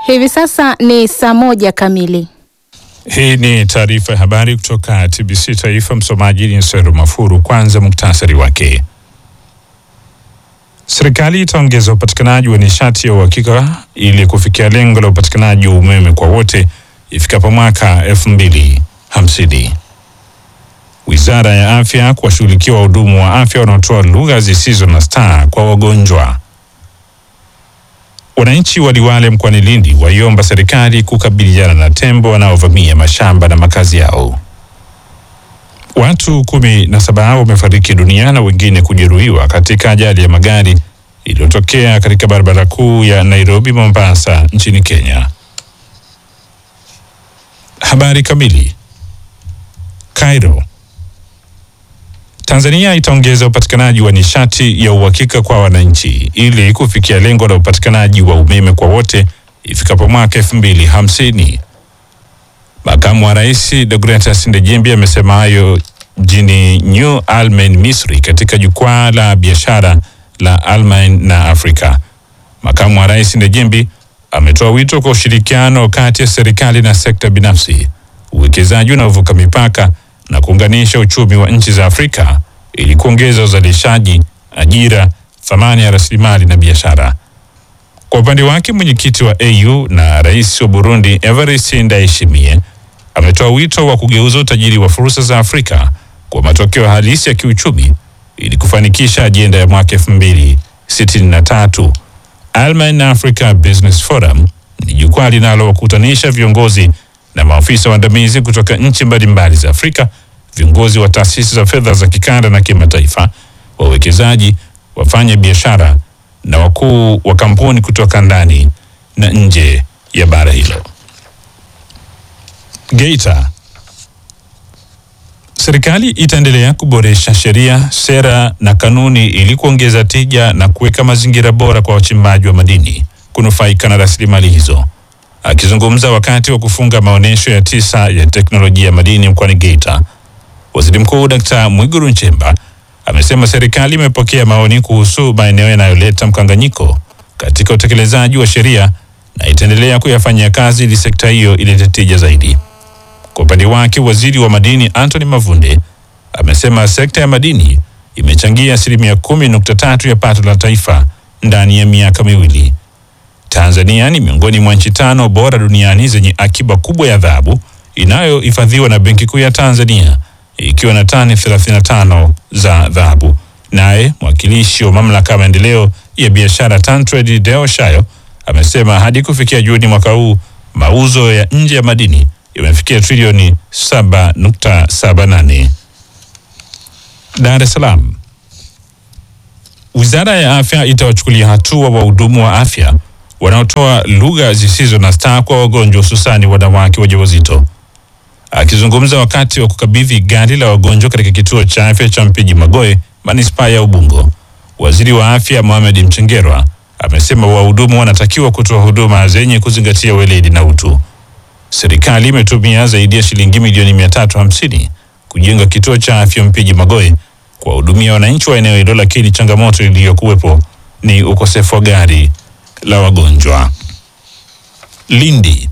Hivi sasa ni saa moja kamili. Hii ni taarifa ya habari kutoka TBC Taifa. Msomaji ni Seru Mafuru. Kwanza muktasari wake. Serikali itaongeza upatikanaji wa nishati ya uhakika ili kufikia lengo la upatikanaji wa umeme kwa wote ifikapo mwaka elfu mbili hamsini. Wizara ya Afya kuwashughulikia wahudumu wa afya wanaotoa lugha zisizo na staa kwa wagonjwa. Wananchi wa Liwale mkoani Lindi waiomba serikali kukabiliana na tembo wanaovamia mashamba na makazi yao. Watu kumi na saba wamefariki dunia na wengine kujeruhiwa katika ajali ya magari iliyotokea katika barabara kuu ya Nairobi Mombasa nchini Kenya. Habari kamili. Cairo. Tanzania itaongeza upatikanaji wa nishati ya uhakika kwa wananchi ili kufikia lengo la upatikanaji wa umeme kwa wote ifikapo mwaka elfu mbili hamsini. Makamu wa Rais Deogratias Ndejembi amesema hayo mjini New Almen, Misri, katika jukwaa la biashara la Almen na Afrika. Makamu wa Rais Ndejembi ametoa wito kwa ushirikiano kati ya serikali na sekta binafsi, uwekezaji unaovuka mipaka na kuunganisha uchumi wa nchi za Afrika ili kuongeza uzalishaji, ajira, thamani ya rasilimali na biashara. Kwa upande wake, mwenyekiti wa AU na rais wa Burundi Evariste Ndayishimiye ametoa wito wa kugeuza utajiri wa fursa za Afrika kwa matokeo halisi ya kiuchumi ili kufanikisha ajenda ya mwaka elfu mbili sitini na tatu. Alman Africa Business Forum ni jukwaa linalowakutanisha viongozi na maafisa waandamizi kutoka nchi mbalimbali za Afrika, viongozi wa taasisi za fedha za kikanda na kimataifa, wawekezaji, wafanya biashara na wakuu wa kampuni kutoka ndani na nje ya bara hilo. Geita. Serikali itaendelea kuboresha sheria, sera na kanuni ili kuongeza tija na kuweka mazingira bora kwa wachimbaji wa madini kunufaika na rasilimali hizo. Akizungumza wakati wa kufunga maonyesho ya tisa ya teknolojia ya madini mkoani Geita, Waziri Mkuu Dkt. Mwigulu Nchemba amesema serikali imepokea maoni kuhusu maeneo yanayoleta mkanganyiko katika utekelezaji wa sheria na itaendelea kuyafanyia kazi ili sekta hiyo ilete tija zaidi. Kwa upande wake, waziri wa madini Anthony Mavunde amesema sekta ya madini imechangia asilimia kumi nukta tatu ya pato la taifa ndani ya miaka miwili. Tanzania ni miongoni mwa nchi tano bora duniani zenye akiba kubwa ya dhahabu inayohifadhiwa na Benki Kuu ya Tanzania ikiwa na tani 35 za dhahabu. Naye mwakilishi wa mamlaka ya maendeleo ya biashara TanTrade Deo Shayo amesema hadi kufikia Juni mwaka huu mauzo ya nje ya madini yamefikia trilioni 7.78. Dar es Salaam. Wizara ya Afya itawachukulia hatua wahudumu wa afya wanaotoa lugha zisizo na staa kwa wagonjwa hususani wanawake wajawazito. Akizungumza wakati wa kukabidhi gari la wagonjwa katika kituo cha afya cha Mpiji Magoe, manispaa ya Ubungo, waziri wa afya Mohamed Mchengerwa amesema wahudumu wanatakiwa kutoa huduma zenye kuzingatia weledi na utu. Serikali imetumia zaidi ya shilingi milioni mia tatu hamsini kujenga kituo cha afya Mpiji Magoe kuwahudumia wananchi wa eneo hilo, lakini changamoto iliyokuwepo ni ukosefu wa gari la wagonjwa. Lindi.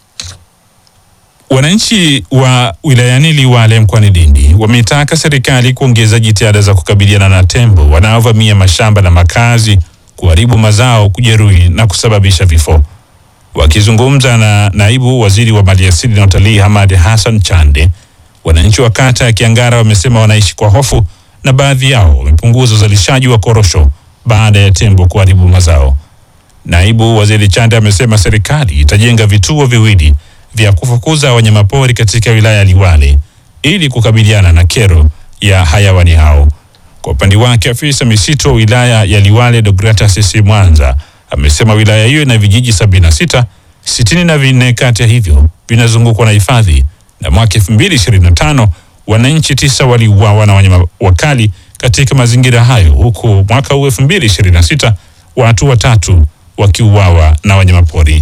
Wananchi wa wilayani Liwale mkoani Lindi wametaka serikali kuongeza jitihada za kukabiliana na tembo wanaovamia mashamba na makazi, kuharibu mazao, kujeruhi na kusababisha vifo. Wakizungumza na naibu waziri wa maliasili na utalii Hamad Hassan Chande, wananchi wa kata ya Kiangara wamesema wanaishi kwa hofu na baadhi yao wamepunguza uzalishaji wa korosho baada ya tembo kuharibu mazao. Naibu waziri Chande amesema serikali itajenga vituo viwili vya kufukuza wanyamapori katika wilaya ya Liwale ili kukabiliana na kero ya hayawani hao. Kwa upande wake, afisa misitu wa wilaya ya Liwale Deogratias Mwanza amesema wilaya hiyo ina vijiji sabini na sita, sitini na vinne kati ya hivyo vinazungukwa na hifadhi, na mwaka 2025 wananchi tisa waliuawa na wanyama wakali katika mazingira hayo, huku mwaka huu 2026 watu watatu wakiuawa na wanyamapori.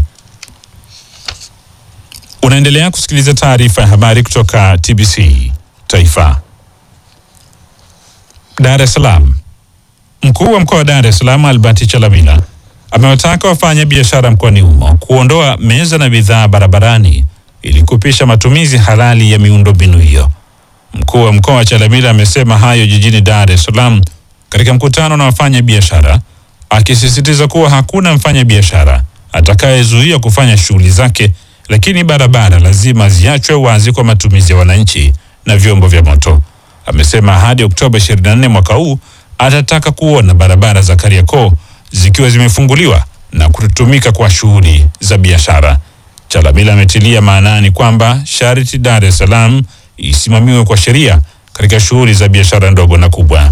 Unaendelea kusikiliza taarifa ya habari kutoka TBC Taifa. Dar es Salaam. Mkuu wa mkoa wa Dar es Salaam Albert Chalamila amewataka wafanya biashara mkoani humo kuondoa meza na bidhaa barabarani ili kupisha matumizi halali ya miundombinu hiyo. Mkuu wa mkoa wa Chalamila amesema hayo jijini Dar es Salaam katika mkutano na wafanya biashara, akisisitiza kuwa hakuna mfanya biashara atakayezuia kufanya shughuli zake, lakini barabara lazima ziachwe wazi kwa matumizi ya wananchi na vyombo vya moto. Amesema hadi Oktoba 24 mwaka huu atataka kuona barabara za Kariakoo zikiwa zimefunguliwa na kutumika kwa shughuli za biashara. Chalamila ametilia maanani kwamba sharti Dar es Salaam isimamiwe kwa sheria katika shughuli za biashara ndogo na kubwa.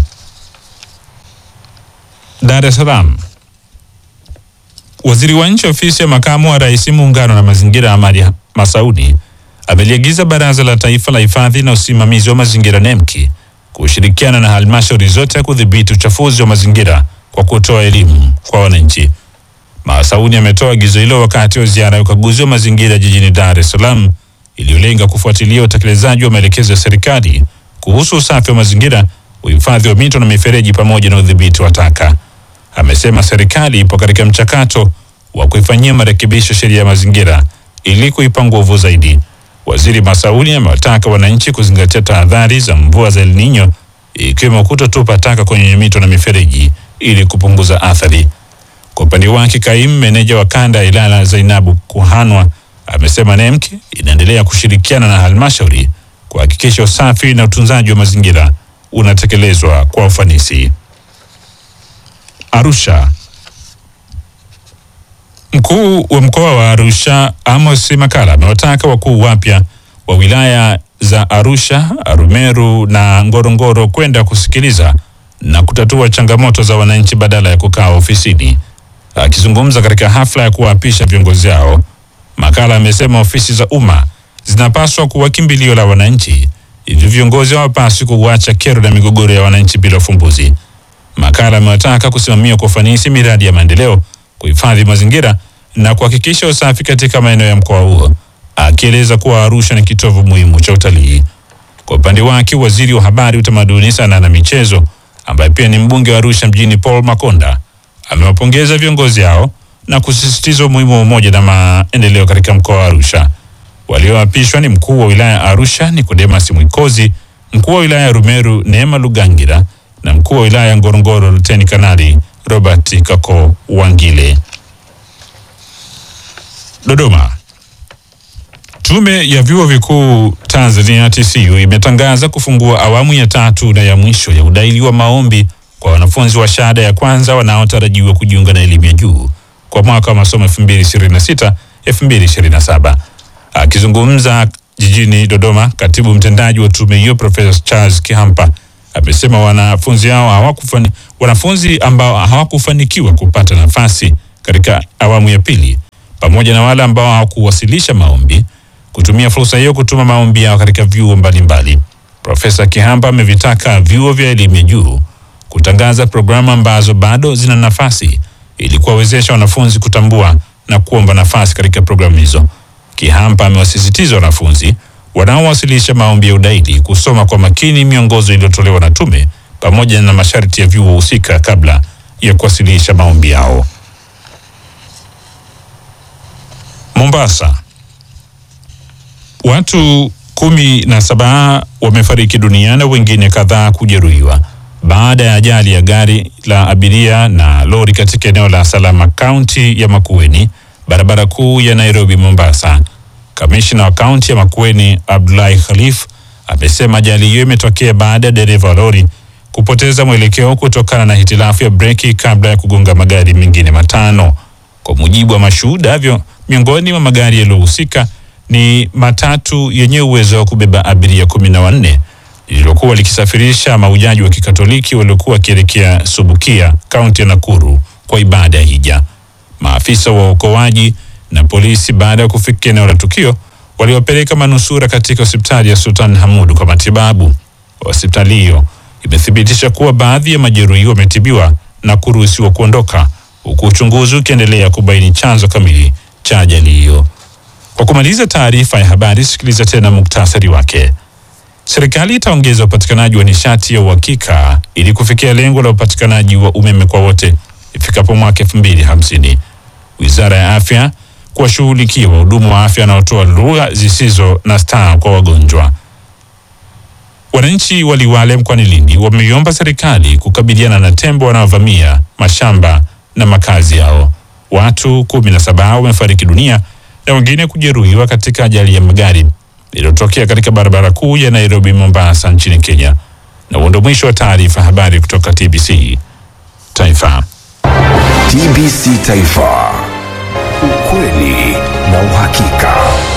Dar es Salaam. Waziri wa Nchi Ofisi ya Makamu wa Rais Muungano na Mazingira, Amadi Masauni ameliagiza Baraza la Taifa la Hifadhi na Usimamizi wa Mazingira NEMKI kushirikiana na halmashauri zote kudhibiti uchafuzi wa mazingira kwa kutoa elimu kwa wananchi. Masauni ametoa agizo hilo wakati wa ziara ya ukaguzi wa mazingira jijini Dar es Salaam iliyolenga kufuatilia utekelezaji wa maelekezo ya serikali kuhusu usafi wa mazingira, uhifadhi wa mito na mifereji pamoja na udhibiti wa taka. Amesema serikali ipo katika mchakato wa kuifanyia marekebisho sheria ya mazingira ili kuipa nguvu zaidi. Waziri Masauni amewataka wananchi kuzingatia tahadhari za mvua za El Nino ikiwemo kutotupa taka kwenye mito na mifereji ili kupunguza athari. Kwa upande wake, kaimu meneja wa kanda ya Ilala Zainabu Kuhanwa amesema NEMC inaendelea kushirikiana na halmashauri kuhakikisha usafi na utunzaji wa mazingira unatekelezwa kwa ufanisi. Arusha. Mkuu wa mkoa wa Arusha Amos Makala amewataka wakuu wapya wa wilaya za Arusha, Arumeru na Ngorongoro kwenda kusikiliza na kutatua changamoto za wananchi badala ya kukaa ofisini. Akizungumza katika hafla ya kuwaapisha viongozi hao, Makala amesema ofisi za umma zinapaswa kuwa kimbilio la wananchi, hivyo viongozi hawapaswi kuacha kero na migogoro ya wananchi bila ufumbuzi. Makala amewataka kusimamia kwa ufanisi miradi ya maendeleo, kuhifadhi mazingira na kuhakikisha usafi katika maeneo ya mkoa huo, akieleza kuwa Arusha ni kitovu muhimu cha utalii. Kwa upande wake, waziri wa habari, utamaduni, sanaa na michezo ambaye pia ni mbunge wa Arusha mjini Paul Makonda amewapongeza viongozi hao na kusisitiza umuhimu wa umoja na maendeleo katika mkoa wa Arusha. Walioapishwa ni mkuu wa wilaya ya Arusha Nicodemus Mwikozi, mkuu wa wilaya ya Rumeru Neema Lugangira na mkuu wa wilaya ya Ngorongoro Luteni Kanali Robert Kako Wangile. Dodoma. Tume ya vyuo vikuu Tanzania TCU imetangaza kufungua awamu ya tatu na ya mwisho ya udaili wa maombi kwa wanafunzi wa shahada ya kwanza wanaotarajiwa kujiunga na elimu ya juu kwa mwaka wa masomo 2026 2027. Akizungumza jijini Dodoma, katibu mtendaji wa tume hiyo Profesa Charles Kihampa amesema wanafunzi hao hawakufani, wanafunzi ambao hawakufanikiwa kupata nafasi katika awamu ya pili pamoja na wale ambao hawakuwasilisha maombi kutumia fursa hiyo kutuma maombi yao katika vyuo mbalimbali. Profesa Kihamba amevitaka vyuo vya elimu ya juu kutangaza programu ambazo bado zina nafasi ili kuwawezesha wanafunzi kutambua na kuomba nafasi katika programu hizo. Kihampa amewasisitiza wanafunzi wanaowasilisha maombi ya udaili kusoma kwa makini miongozo iliyotolewa na tume pamoja na masharti ya vyuo husika kabla ya kuwasilisha maombi yao. Mombasa. Watu kumi na saba wamefariki dunia na wengine kadhaa kujeruhiwa baada ya ajali ya gari la abiria na lori katika eneo la Salama, kaunti ya Makueni, barabara kuu ya Nairobi Mombasa. Kamishna wa kaunti ya Makueni Abdullahi Khalif amesema ajali hiyo imetokea baada ya dereva wa lori kupoteza mwelekeo kutokana na hitilafu ya breki kabla ya kugonga magari mengine matano. Kwa mujibu wa mashuhuda, vyo miongoni mwa magari yaliyohusika ni matatu yenye uwezo wa kubeba abiria kumi na wanne lililokuwa likisafirisha mahujaji wa Kikatoliki waliokuwa wakielekea Subukia, kaunti ya Nakuru kwa ibada ya hija. Maafisa wa uokoaji na polisi baada ya kufika eneo la tukio waliwapeleka manusura katika hospitali ya Sultan Hamud kwa matibabu. Hospitali hiyo imethibitisha kuwa baadhi ya majeruhi wametibiwa na kuruhusiwa kuondoka huku uchunguzi ukiendelea kubaini chanzo kamili cha ajali hiyo. Kwa kumaliza taarifa ya habari, sikiliza tena muktasari wake. Serikali itaongeza upatikanaji wa nishati ya uhakika ili kufikia lengo la upatikanaji wa umeme kwa wote ifikapo mwaka 2050. Wizara ya Afya kuwashughulikia wahudumu wa afya wanaotoa lugha zisizo na staa kwa wagonjwa. Wananchi wa Liwale mkoani Lindi wameiomba serikali kukabiliana na tembo wanaovamia mashamba na makazi yao. Watu kumi na saba wamefariki dunia na wengine kujeruhiwa katika ajali ya magari iliyotokea katika barabara kuu ya Nairobi Mombasa nchini Kenya. Na huo ndio mwisho wa taarifa habari kutoka TBC Taifa. TBC Taifa, ukweli na uhakika.